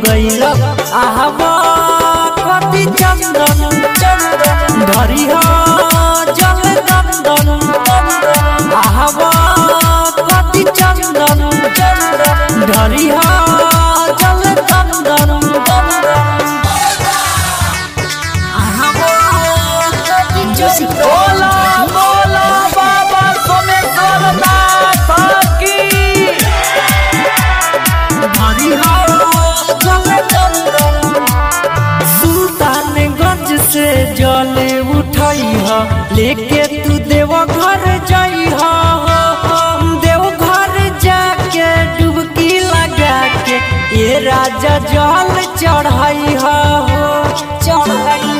गईल आहवा कति चंदन चंदन धरी हो जल नंदन आहवा कति चंदन चंदन धरी हो जल नंदन बोला बोला बाबा सोमेश्वर नाथ की धरी हो जल नंदन सुल्तानगंज से जल उठई ह लेके तू देव घर जाई ह देव घर जाके डुबकी लगा के ये राजा जल चढ़ाई ह चढ़ाई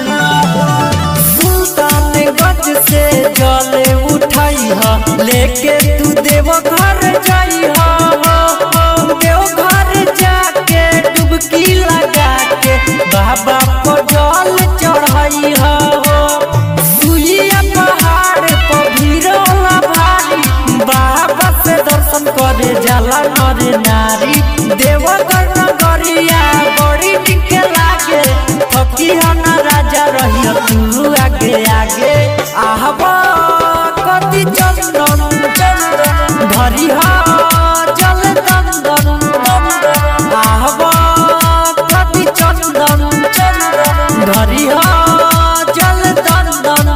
सुल्तानगंज से जल उठई ह लेके तू देव घर जाई ह देव घर जाके डुबकी लगा के बाबा पर जल चढ़ाई हो सुइया पहाड़ पर भीड़ होला भारी बाबा से दर्शन करे जाला नर नारी देवगढ़ नगरिया बड़ी टिक लागे थकी हो न राजा रही तू आगे आगे आहबा कति चंदन चंदन धरी हो जल नंदन आहबा कति चंदन चंदन धरी हो जल नंदन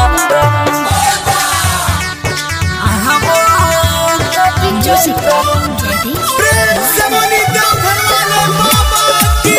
आहबा कति चंदन प्रेम से बोली देवघर वाले बाबा की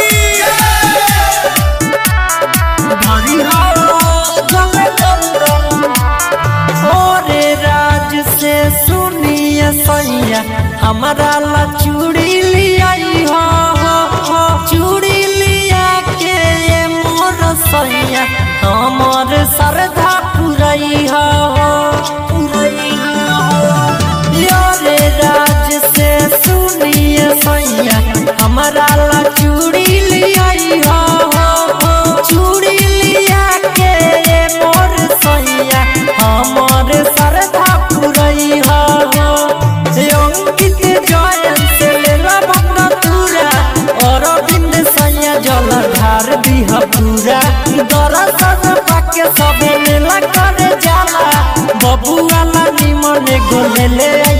धरी हो जल नंदन ओरे राज से सुनिए सैया हमारा ला चूड़ी लियाई हो हो, हो चूड़ी लिया के ये मोर सैया हमर श्रद्धा पुरई हो हो, पुरई हो योरे राज से सुनिए सैया हमारा ला चूड़ी लियाई हो हो, हो चूड़ी लिया के ये मोर सैया हमर श्रद्धा पुरई हो हो अंकित जयन से लेला भक्त तुरा अरविंद सैया जल ढार दिह पूरा दरसन पाके सबे मेला करे जाला बबुआ ला निमन गोले ले आई